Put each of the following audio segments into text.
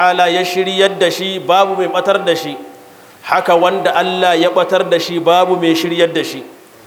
ta'ala ya shiryar da shi babu mai batar da shi haka wanda Allah ya batar da shi babu mai shiryar da shi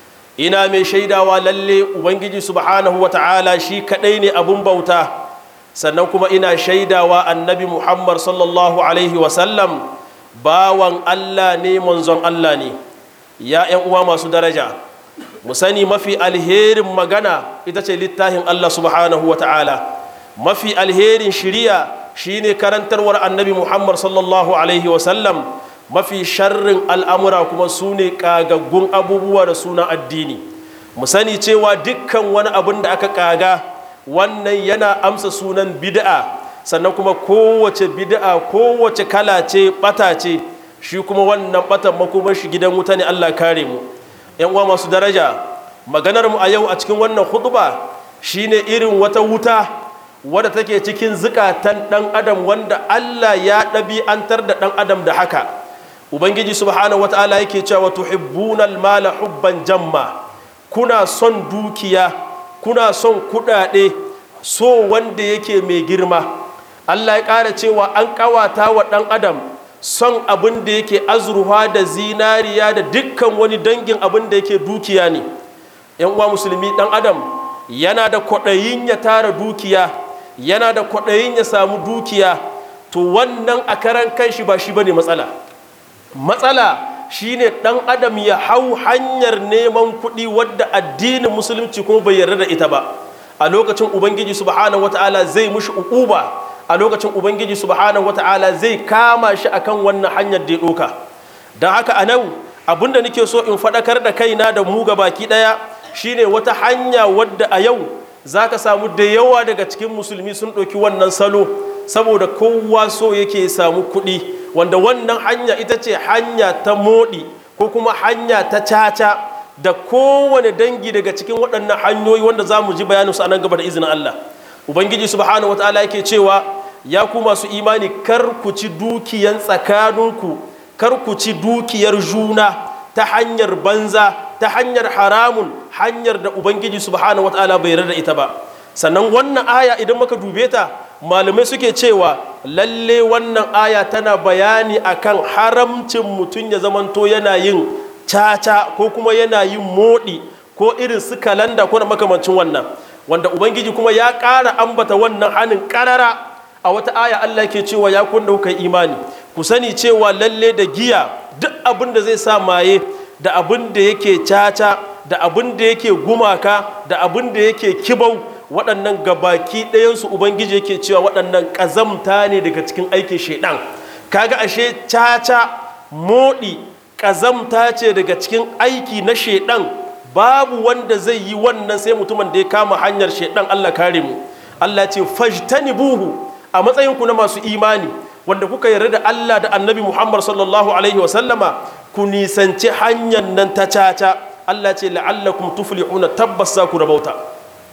ina mai shaidawa lalle ubangiji subhanahu wa ta'ala shi kadai ne abun bauta sannan kuma ina shaidawa annabi muhammad sallallahu alaihi wasallam bawan Allah ne manzon Allah ne ya ‘yan uwa masu daraja mu sani mafi alherin magana ita ce littafin Allah subhanahu wa ta'ala mafi alherin shiriya shine karantarwar annabi muhammad sallallahu alaihi wasallam mafi sharrin al'amura kuma su ne ƙagaggun abubuwa da suna addini mu sani cewa dukkan wani abin da aka ƙaga wannan yana amsa sunan bid'a sannan kuma kowace bid'a kowace kala ce ɓata ce shi kuma wannan ɓatan makomar shi gidan wuta ne allah kare mu yan uwa masu daraja maganar mu a yau a cikin wannan huɗuba shine irin wata wuta wadda take cikin zukatan ɗan adam wanda Allah ya ɗabi'antar da ɗan adam da haka ubangiji subhanahu wata'ala yake cewa tuhibbunal mala hubban jamma kuna son dukiya kuna son kuɗaɗe so wanda yake mai girma Allah ya ƙara cewa an ƙawata wa ɗan adam son abin da yake azurwa da zinariya da dukkan wani dangin abin da yake dukiya ne yan uwa musulmi ɗan adam yana da kwaɗayin ya tara dukiya yana da kwaɗayin ya samu dukiya to wannan a karan kanshi ba shi bane matsala matsala shine ɗan adam ya hau hanyar neman kuɗi wadda addinin musulunci kuma bai yarda da ita ba a lokacin ubangiji subhanahu wata'ala zai mushi uquba a lokacin ubangiji subhanahu wata'ala zai kama shi akan wannan hanyar da ya ɗoka don haka a nan abinda nake so in faɗakar da kaina da mu ga baki ɗaya shine wata hanya wadda a yau za ka samu da yawa daga cikin musulmi sun ɗauki wannan salo saboda kowa so yake samu kuɗi wanda wannan hanya ita ce hanya ta moɗi ko kuma hanya ta caca da kowane dangi daga cikin waɗannan hanyoyi wanda za mu ji bayaninsu a nan gaba da izinin Allah ubangiji subhanahu wa ta'ala yake cewa ya ku masu imani kar ku ci dukiyan tsakaninku kar ku ci dukiyar juna ta hanyar banza ta hanyar haramun hanyar da ubangiji subhanahu wataala bai yarda da ita ba sannan wannan aya idan muka dube ta malamai suke cewa lalle wannan aya tana bayani akan haramcin mutum ya zamanto yana yin caca ko kuma yana yin moɗi ko irin su kalanda ko na makamancin wannan wanda ubangiji kuma ya ƙara ambata wannan hannun ƙarara a wata aya Allah ke cewa ya kun kuka imani ku sani cewa lalle da giya duk abin da zai sa maye da abin da yake caca da abin da yake gumaka da abin da yake kibau waɗannan gabaki ɗayansu ubangiji yake cewa waɗannan ƙazamta ne daga cikin aikin shaiɗan kaga ashe caca moɗi ƙazamta ce daga cikin aiki na shaiɗan babu wanda zai yi wannan sai mutumin da ya kama hanyar shaiɗan Allah kare mu Allah ce fajtanibuhu a matsayinku na masu imani wanda kuka yarda da Allah da annabi Muhammad sallallahu alaihi wasallama ku nisanci hanyar nan ta caca Allah ce la'allakum tuflihuna tabbas za ku rabauta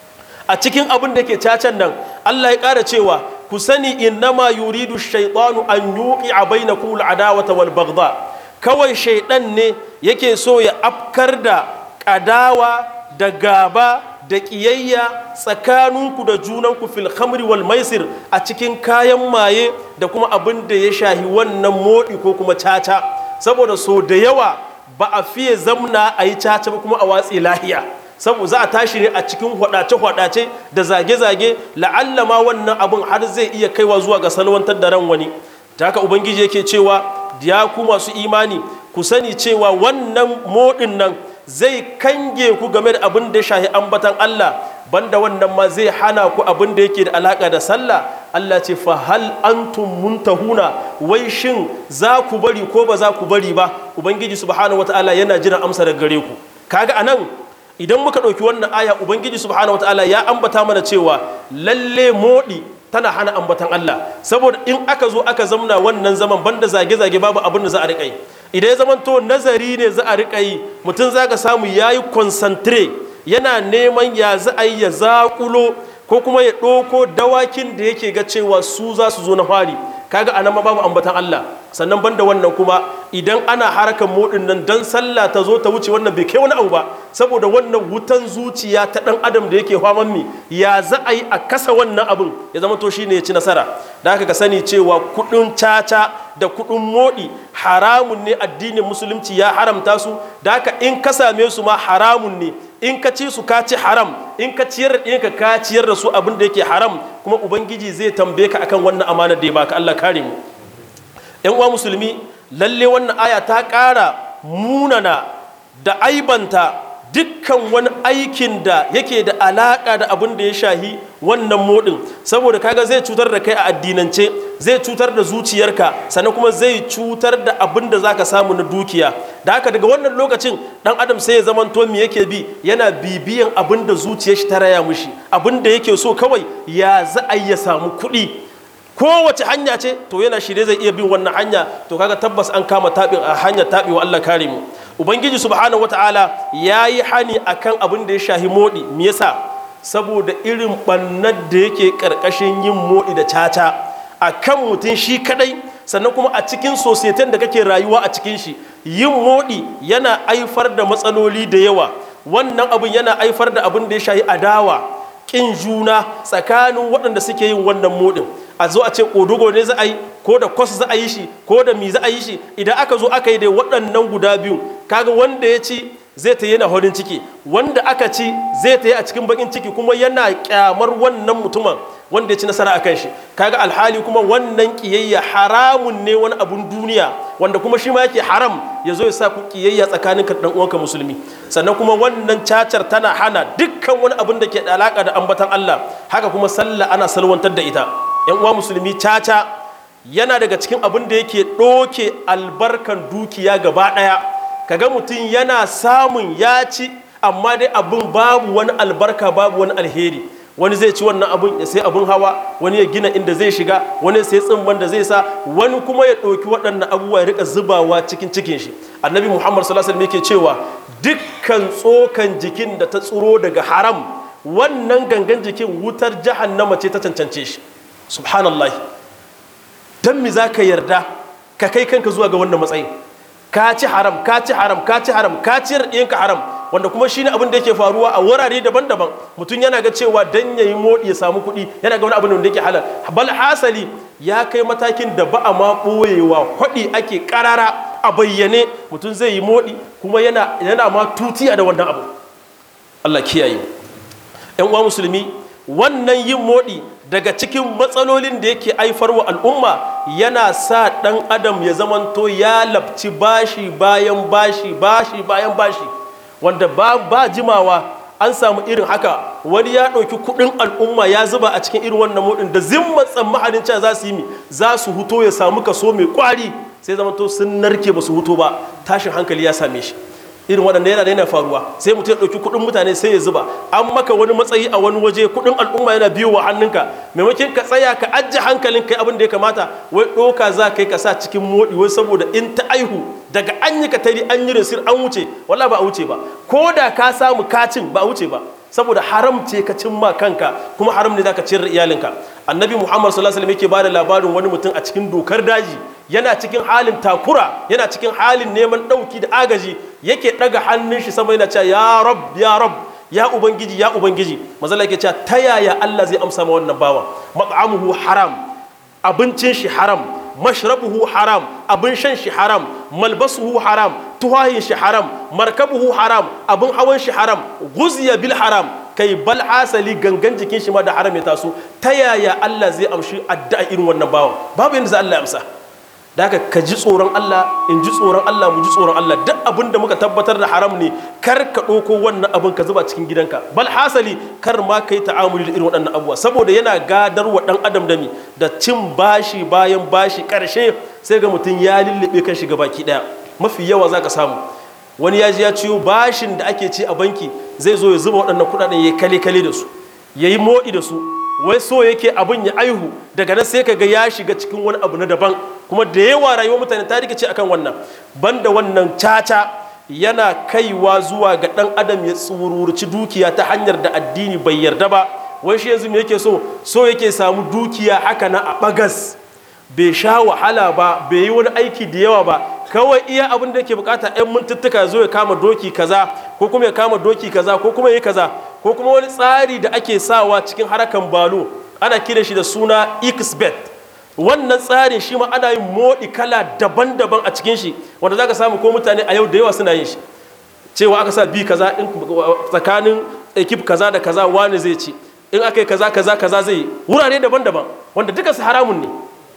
a cikin abin da ke cacan nan Allah ya ƙara cewa ku sani innama yuridu shaytanu an yuqi'a bainakum al'adawata wal baghdha kawai shaiɗan ne yake so ya afkar da ƙadawa da gaba da ƙiyayya tsakaninku da junanku fil khamri wal maisir a cikin kayan maye da kuma abin da ya shahi wannan moɗi ko kuma caca saboda so da yawa ba a fiye zamna a yi caca ba kuma a watsi lahiya saboda za a tashi ne a cikin hwadace-hwadace da zage-zage la'alla ma wannan abin har zai iya kaiwa zuwa ga salwantar da ran wani ta haka ubangiji yake cewa ya ku masu imani ku sani cewa wannan moɗin nan zai kange ku game da abin da shahi ambatan Allah banda wannan ma zai hana ku abin da yake da alaka da sallah Allah ce fa hal antum muntahuna wai shin za ku bari ko ba za ku bari ba ubangiji subhanahu wataala yana jiran amsa daga gare ku kaga anan idan muka ɗauki wannan aya ubangiji subhanahu wataala ya ambata mana cewa lalle moɗi tana hana ambatan Allah saboda in aka zo aka zamna wannan zaman banda zage-zage babu abin da za a riƙa yi idan ya zama to nazari ne za a riƙa yi mutum za ka samu ya yi concentrate yana neman ya za a yi ya zaƙulo ko kuma ya ɗauko dawakin da yake ga cewa su za su zo na fari kaga anan ma babu ambatan Allah sannan banda wannan kuma idan ana harkar modin nan dan sallah ta zo ta wuce wannan bai kai wani abu ba saboda wannan wutan zuciya ta dan adam da yake faman mi ya za a yi a kasa wannan abin ya zama to shine ya ci nasara da haka ka sani cewa kudin caca da kudin modi haramun ne addinin musulunci ya haramta su da haka in ka same su ma haramun ne in ka ci su ka ci haram in ka ciyar da ka ka ciyar da su abin da yake haram kuma ubangiji zai tambaye ka akan wannan amanar da ya baka Allah kare mu yan uwa musulmi lalle wannan aya ta ƙara munana da aibanta dukkan wani aikin da yake da alaƙa da abin da ya shahi wannan modin saboda kaga zai cutar da kai a addinance zai cutar da zuciyarka sannan kuma zai cutar da abin da zaka samu na dukiya da haka daga wannan lokacin dan adam sai ya zaman to me yake bi yana bibiyan abin da zuciyar shi ta raya mushi abin da yake so kawai ya za a ya samu kuɗi kowace hanya ce to yana shirye zai iya bin wannan hanya to kaga tabbas an kama taɓin a hanyar taɓewa Allah kare mu ubangiji subhanahu wataala ya yi hani akan abin da ya shahi moɗi me yasa saboda irin ɓannar da yake ƙarƙashin yin moɗi da caca a kan mutum shi kadai sannan kuma a cikin sosaitin da kake rayuwa a cikin shi yin moɗi yana haifar da matsaloli da yawa wannan abin yana haifar da abin da ya shahi adawa ƙin juna tsakanin waɗanda suke yin wannan moɗin a zo a ce ƙodogo ne za a yi ko da kwas za a yi shi ko da mi za a yi shi idan aka zo aka yi da waɗannan guda biyu kaga wanda ya ci zai ta yana horin ciki wanda aka ci zai ta yi a cikin bakin ciki kuma yana kyamar wannan mutumin wanda ya ci nasara akan shi kaga alhali kuma wannan kiyayya haramun ne wani abun duniya wanda kuma shi ma yake haram ya zo ya sa ku kiyayya tsakanin ka dan uwanka musulmi sannan kuma wannan cacar tana hana dukkan wani abun da ke da alaka da ambatan Allah haka kuma sallah ana salwantar da ita yan uwa musulmi caca yana daga cikin abin da yake ɗoke albarkan dukiya gaba ɗaya kaga mutum yana samun ya ci amma dai abin babu wani albarka babu wani alheri wani zai ci wannan abin ya sai abin hawa wani ya gina inda zai shiga wani ya sai tsimban da zai sa wani kuma ya ɗauki waɗannan abubuwa ya rika zubawa cikin cikin shi annabi muhammad sallallahu alaihi wasallam yake cewa dukkan tsokan jikin da ta tsiro daga haram wannan gangan jikin wutar jahannama ce ta cancance shi subhanallah dan mi za ka yarda ka kai kanka zuwa ga wannan matsayin ka ci haram ka ci haram ka ci haram ka ci ka haram wanda kuma shine abin da yake faruwa a wurare daban-daban mutum yana ga cewa dan yayi modi ya samu kuɗi yana ga wani abin da yake halal bal hasali ya kai matakin da ba a ma ɓoyewa kwaɗi ake ƙarara a bayyane mutum zai yi modi kuma yana yana ma tutiya da wannan abu Allah kiyaye yan uwa musulmi wannan yin modi daga cikin matsalolin da yake wa al'umma yana sa ɗan adam ya zamanto ya labci bashi bayan bashi bashi bayan bashi wanda ba, ba jimawa an samu irin haka wani ya ɗauki kuɗin al'umma ya zuba a cikin irin wannan mudin da zimman tsammanin cewa za su yi mi za su huto ya samu kaso mai kwari sai zamanto sun narke ba su huto ba tashin hankali ya same shi irin waɗanda yana da yana faruwa sai mutum ya ɗauki kuɗin mutane sai ya zuba an maka wani matsayi a wani waje kuɗin al'umma yana biyo wa hannunka maimakon ka tsaya ka ajiye hankalin kai abin da ya kamata wai ɗoka za ka yi ka sa cikin moɗi wai saboda in ta aihu daga an yi katari an yi risir an wuce wala ba a wuce ba ko da ka samu kacin ba a wuce ba saboda haram ce ka cimma kanka kuma haram ne zaka ciyar da iyalinka annabi muhammad sallallahu alaihi wasallam yake bada labarin wani mutum a cikin dokar daji yana cikin halin takura yana cikin halin neman ɗauki da agaji yake ɗaga hannun shi sama yana cewa ya rab ya rab ya ubangiji ya ubangiji mazala yake cewa ta yaya Allah zai amsa ma wannan bawan mat'amuhu haram abincin shi haram mashrabuhu haram abin shan shi haram malbasuhu haram tuhahin shi haram markabuhu haram abin hawan shi haram guziya bil haram kai bal hasali gangan jikin shi ma da haram ya taso ta yaya Allah zai amshi addu'a irin wannan bawan babu yanda za Allah ya amsa da haka ka ji tsoron Allah in ji tsoron Allah mu ji tsoron Allah duk abin da muka tabbatar da haram ne kar ka ɗauko wannan abin ka zuba cikin gidanka bal hasali kar ma ka yi ta'amuli da irin waɗannan abubuwa saboda yana gadar wa ɗan adam da mi da cin bashi bayan bashi ƙarshe sai ga mutum ya lullube kan shi baki ɗaya mafi yawa za ka samu wani ya ji ya ciyo bashin da ake ci a banki zai zo ya zuba waɗannan kuɗaɗen ya kale kale da su ya yi moɗi da su wai so yake abin ya aihu daga nan sai ka ga ya shiga cikin wani abu na daban kuma da yawa rayuwar mutane ta rikice akan wannan banda wannan caca yana kaiwa zuwa ga dan adam ya tsururci dukiya ta hanyar da addini bai yarda ba wai shi yanzu me yake so so yake samu dukiya haka na a bagas bai sha wahala ba bai yi wani aiki da yawa ba kawai iya abin da yake bukata yan mintuttuka zo ya kama doki kaza ko kuma ya kama doki kaza ko kuma ya yi kaza ko kuma wani tsari da ake sawa cikin harakan balo ana kira shi da suna xbet wannan tsarin shi ma ana yin moɗi kala daban-daban a cikin shi wanda za ka samu ko mutane a yau da yawa suna yin shi cewa aka sa bi kaza in tsakanin ekip kaza da kaza wani zai ci in aka yi kaza kaza kaza zai yi wurare daban-daban wanda duka su haramun ne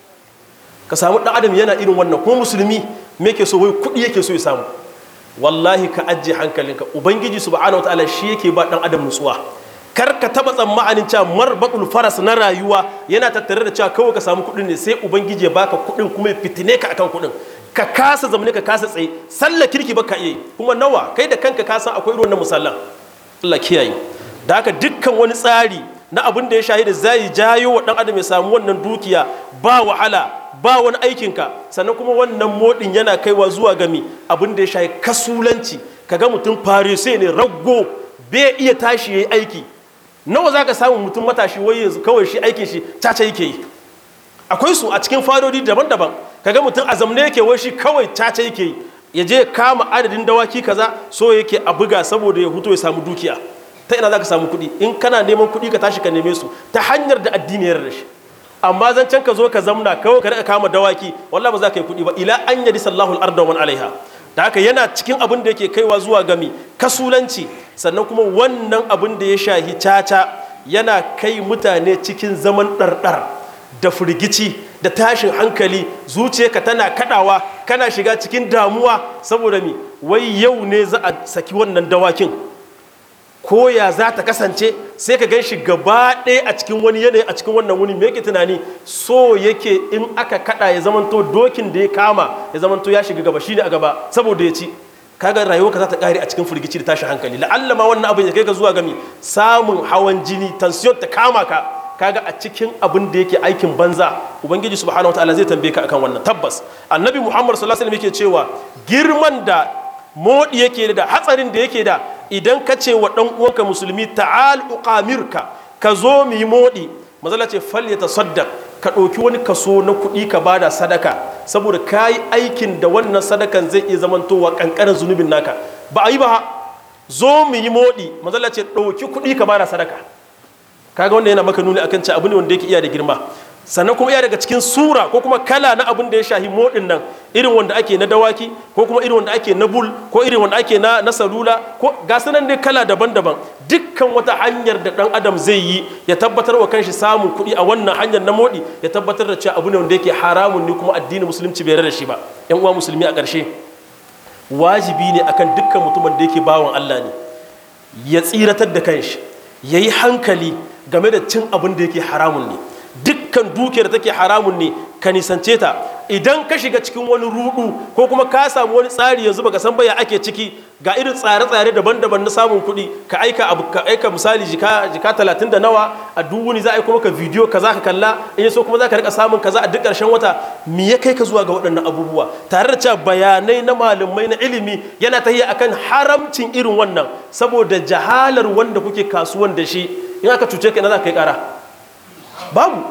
ka samu ɗan adam yana irin wannan ko musulmi me ke so wai kuɗi yake so ya samu wallahi ka ajiye hankalinka ubangiji subhanahu wataala shi yake ba ɗan adam nutsuwa kar ka taɓa tsammanin cewa marbaɗul faras na rayuwa yana tattare da cewa kawai ka samu kuɗin ne sai ubangiji ya baka kuɗin kuma ya fitine ka akan kuɗin ka kasa zamane ka kasa tsaye sallar kirki baka iya kuma nawa kai da kanka ka san akwai irin wannan musallan Allah kiyaye da haka dukkan wani tsari na abin da ya shahida zai jayo wa dan adam ya samu wannan dukiya ba wahala ba wani aikinka sannan kuma wannan modin yana kaiwa zuwa gami abin da ya shahi kasulanci kaga mutum farise ne raggo bai iya tashi yayi aiki nawa zaka samu mutum matashi wai yanzu kawai shi aikin shi caca yake yi akwai su a cikin fadodi daban-daban kaga mutum a zamne yake wai shi kawai caca yake yi ya je kama adadin dawaki kaza so yake a buga saboda ya huto ya samu dukiya ta ina za ka samu kuɗi in kana neman kuɗi ka tashi ka neme su ta hanyar da addini ya da shi amma zancen ka zo ka zamna kawai ka rika kama dawaki wallahi ba za ka yi kuɗi ba ila an yadi sallahu al-arda wa alaiha da haka yana cikin abin da yake kaiwa zuwa gami kasulanci sannan kuma wannan abin da ya shahi caca yana kai mutane cikin zaman ɗarɗar da firgici da tashin hankali zuciyarka tana kadawa kana shiga cikin damuwa saboda mi wai yau ne za a saki wannan dawakin ko ya za ta kasance sai ka gan shi gaba ɗaya a cikin wani yanayi a cikin wannan wuni me yake tunani so yake in aka kada ya zamanto dokin da ya kama ya zamanto ya shiga gaba shine a gaba saboda ya ci kaga rayuwarka za ta kare a cikin firgici da tashin hankali la'alla ma wannan abin ya kai ka zuwa gami samun hawan jini tension ta kama ka kaga a cikin abin da yake aikin banza ubangiji subhanahu wataala zai tambaye ka akan wannan tabbas annabi muhammad sallallahu alaihi wasallam yake cewa girman da modi yake da hatsarin da yake da idan ka ce wa dan uwanka musulmi ta'al uqamirka ka zo mu yi modi mazala ce fal ya tasaddaq ka ɗauki wani kaso na kuɗi ka bada sadaka saboda ka yi aikin da wannan sadakan zai iya zamantowa ƙanƙanin zunubin naka ba a yi ba zo mu yi modi mazala ce ɗauki kuɗi ka bada sadaka kaga wanda yana maka nuni akan ci abu ne wanda yake iya da girma sannan kuma iya daga cikin sura ko kuma kala na abin da ya shahi modin nan irin wanda ake na dawaki ko kuma irin wanda ake na bul ko irin wanda ake na, na salula ko ga sanan ne kala daban-daban dukkan wata hanyar da dan adam zai yi ya tabbatar wa kanshi samun kuɗi a wannan hanyar na modi ya tabbatar da cewa abu ne wanda yake haramun ne kuma addinin musulunci bai da shi ba yan uwa musulmi a ƙarshe wajibi ne akan dukkan mutumin da yake bawan Allah ne ya tsiratar da kanshi ya yi hankali game da cin abin da yake haramun ne dukkan dukiyar da take haramun ne ka nisance ta idan ka shiga cikin wani rudu ko kuma ka samu wani tsari yanzu baka san baya ake ciki ga irin tsare-tsare daban-daban na samun kuɗi ka aika abu ka aika misali jika jika talatin da nawa a duk wani za a yi kuma ka bidiyo ka za ka kalla in so kuma za ka rika samun kaza a duk ƙarshen wata me ya kai ka zuwa ga waɗannan abubuwa tare da cewa bayanai na malamai na ilimi yana tahiya akan haramcin irin wannan saboda jahalar wanda kuke kasuwan da shi in aka cuce ka ina za ka yi ƙara babu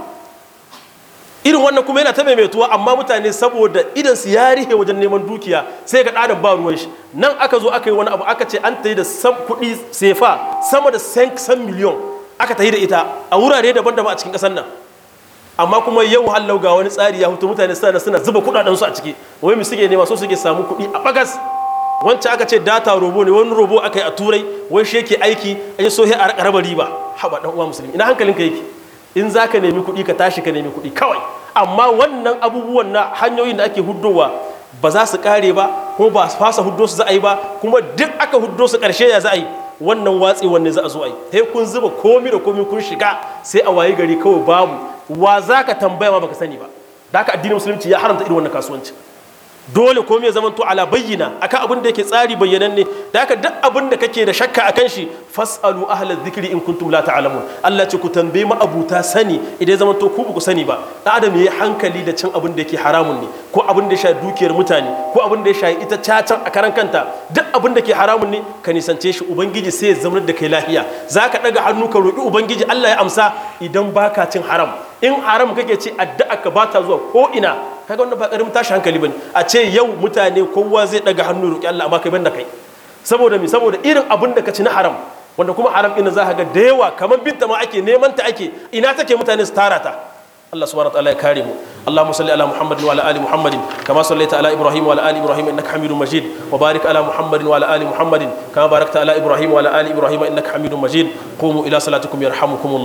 irin wannan kuma yana ta maimaituwa amma mutane saboda idan su ya rihe wajen neman dukiya sai ga ɗadan ba ruwan shi nan aka zo aka yi wani abu aka ce an tayi da kuɗi sefa sama da san miliyon aka tayi da ita a wurare daban-daban a cikin ƙasar nan amma kuma yau hallau ga wani tsari ya hutu mutane suna suna zuba kuɗaɗen su a ciki wai mu suke nema so suke samu kuɗi a bagas wancan aka ce data robo ne wani robo aka yi a turai wai shi yake aiki a yi so a raba riba haɓa ɗan uwa musulmi ina hankalinka yake in za ka nemi kuɗi ka tashi ka nemi kuɗi kawai amma wannan abubuwan na hanyoyin da ake huddowa ba za su ƙare ba kuma ba su fasa huddo su za a yi ba kuma duk aka huddo su ƙarshe ya za a yi wannan watsi wanne za a zo a yi sai kun zuba komi da komi kun shiga sai a wayi gari kawai babu wa za ka tambaya ma baka sani ba da haka addinin musulunci ya haramta irin wannan kasuwanci dole komai ya zamanto ala bayyana akan abin da yake tsari bayyananne da haka duk abin da kake da shakka akan shi fasalu ahlal dhikri in kuntum la ta'lamun Allah ce ku tambaye ma abuta sani idan zamanto ku ku sani ba dan adam yayi hankali da cin abin da yake haramun ne ko abin da ya shafi dukiyar mutane ko abin da ya shafi ita cacan a karan kanta duk abin da ke haramun ne ka nisance shi ubangiji sai ya zama da kai lafiya zaka daga hannu ka roki ubangiji Allah ya amsa idan baka cin haram in haram kake ci addu'a ka bata zuwa ko ina kaga wannan ba karamin tashi hankali bane a ce yau mutane kowa zai daga hannu roki Allah amma kai banda kai saboda mi saboda irin abin da ka ci na haram wanda kuma haram ɗin za ka ga da yawa kamar binta ma ake neman ta ake ina take mutane su tara ta Allah subhanahu wa ta'ala ya kare mu Allahumma salli ala Muhammadin wa ala ali Muhammadin kama sallaita ala Ibrahim wa ala ali Ibrahim innaka Hamidum Majid wa barik ala Muhammadin wa ala ali Muhammadin kama barakta ala Ibrahim wa ala ali Ibrahim innaka Hamidum Majid qumu ila salatikum yarhamukumullah